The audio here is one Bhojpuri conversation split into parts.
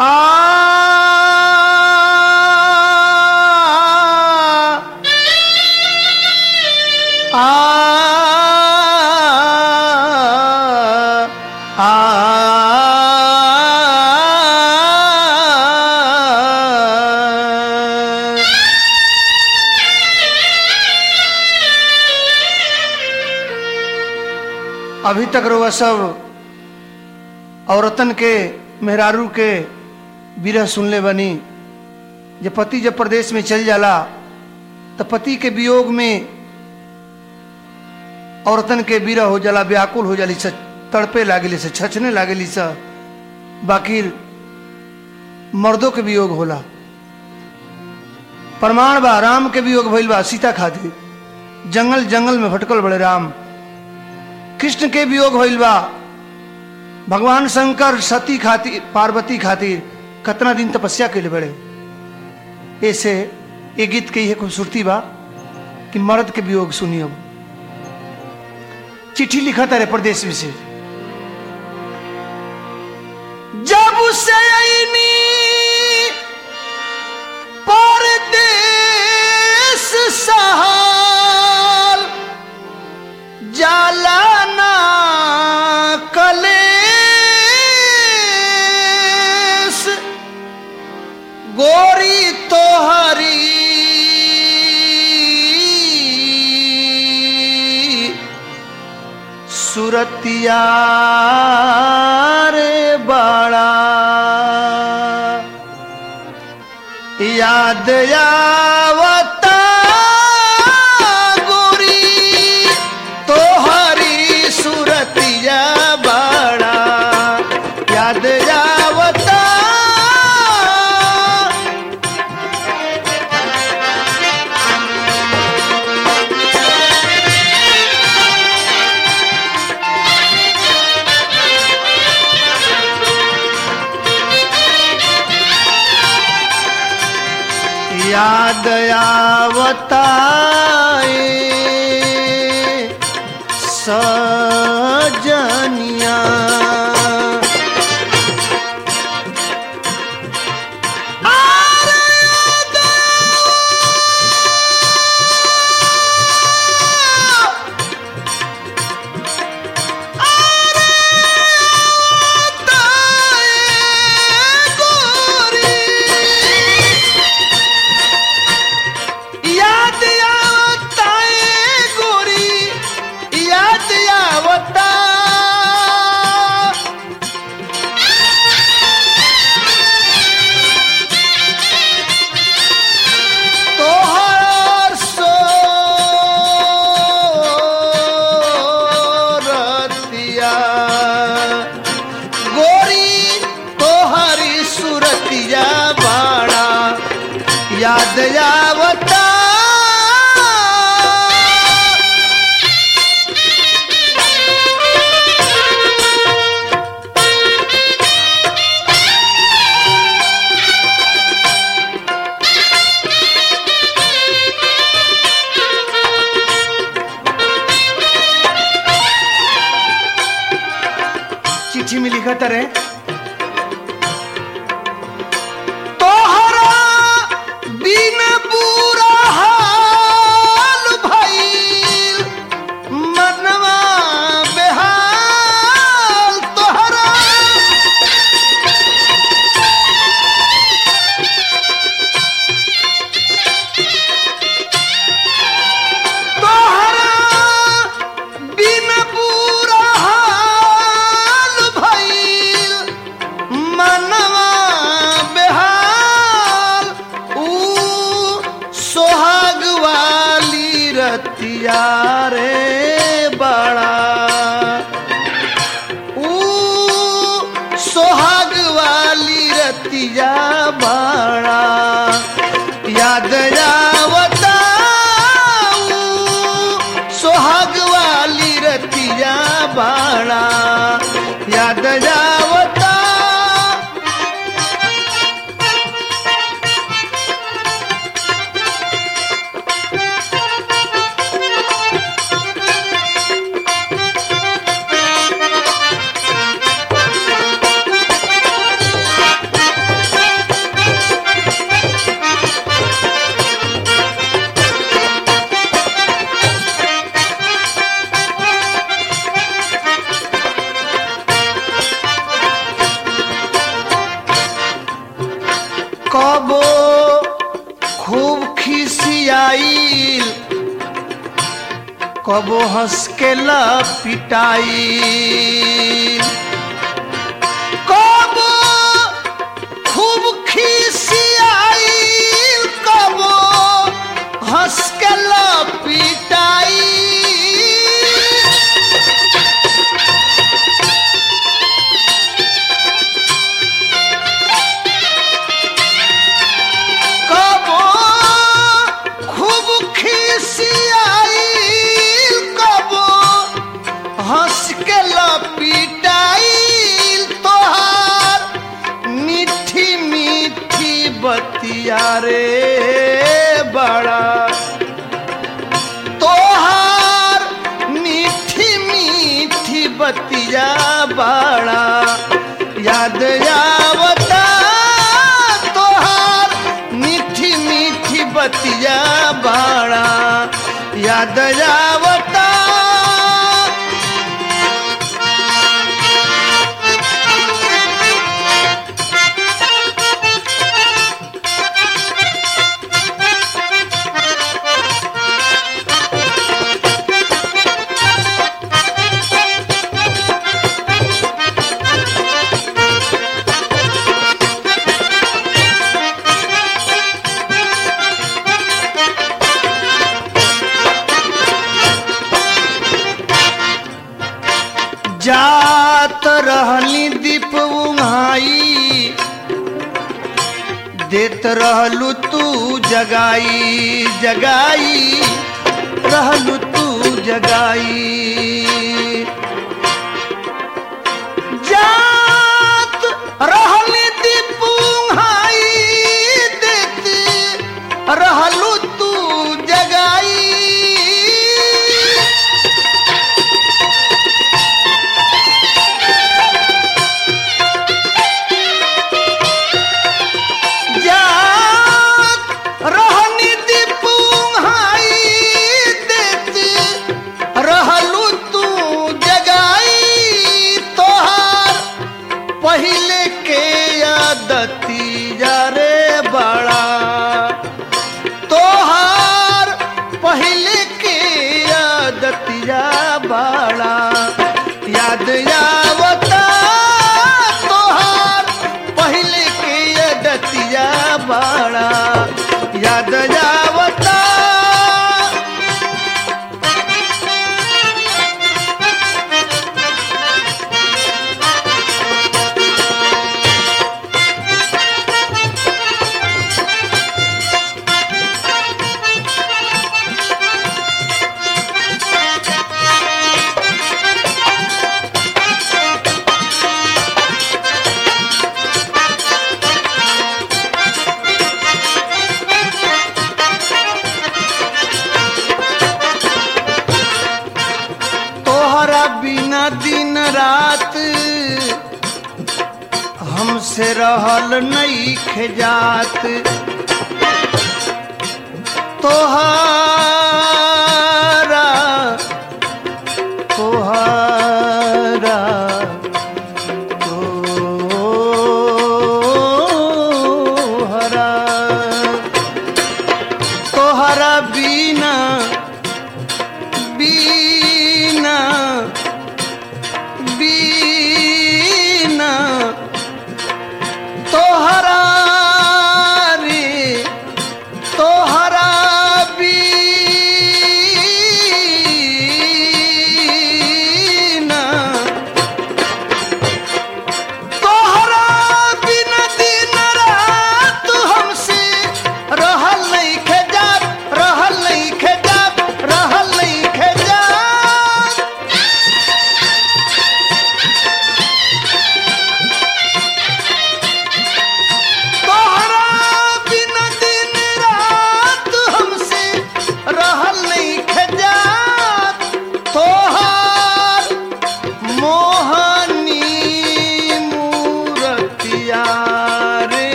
अभी तक रउआ सब औरतन के मेहरारू के विरह सुनले बनी जब पति जब प्रदेश में चल जाला तो पति के वियोग में औरतन के विरह हो जाला व्याकुल हो जाली से तड़पे लागली से छछने लागली से बाकी मर्दों के वियोग होला प्रमाण बा राम के वियोग भइल बा सीता खातिर जंगल जंगल में भटकल बड़े राम कृष्ण के वियोग होइल बा भगवान शंकर सती खातिर पार्वती खातिर कतना दिन तपस्या के बड़े ऐसे ये गीत के ये खूबसूरती बा कि मर्द के वियोग सुनी अब चिट्ठी लिखा तारे प्रदेश में से जब से आईनी परदेश सहाल जाला ना कलेस गोरी तोहरी सुरतिया रे बड़ा याद आवता गोरी तोहरी सुरतिया बड़ा याद आवता याद आवता ए सजनिया याद आवता ए गोरी याद आवता तोहर सोरतिया गोरी तोहरी सुरतिया बाड़ा याद आवता चिट्ठी में लिखा तरे तोहरा बिन बुरा हाल भइल मनवा बेहाल तोहरा तोहरा बिन बुरा हाल भइल मनवा बेहाल ऊ सोहाग वाली रतिया रे बड़ा ऊ सोहाग वाली रतिया बड़ा याद आवता ऊ सोहाग वाली रतिया बड़ा याद आवता कबो खूब खिसियाइल कबो हंस के पिटाइल कबो खूब खिसियाइल कबो हंस के पिटाइल कबो खूब खिसियाइल कबो हंस के लपिटाइल तोहार मीठी मीठी बतिया रे बड़ा तोहार मीठी मीठी बतिया बड़ा याद आवता तोहार मीठी मीठी बतिया बड़ा याद आवता जात रहली दीप उंघाई देत रहलू तू जगाई जगाई रहलू तू जगाई जात रहली दीप उंघाई देत रहलू तू जगाई जात रहनी दीपुंहाई देत रहलू तू जगाई तोहार पहिले के आदती रे बड़ा तोहार पहिले के आदतिया बड़ा याद आवता तोहार पहिले के आदतिया बड़ा याद आवता तोहरा बिना दिन रात हमसे रहल नहीं खजात तोहारा तोहारा तोहरा तोहरा बिना बीना बीना तोहरा रे तोहरा बीना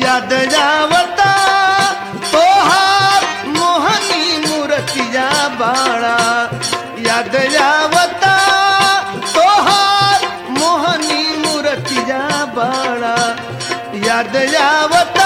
याद जावता तोहार मोहनी मूर्तिया बाड़ा याद जावता तोहार मोहनी मूर्तिया बाड़ा याद जावता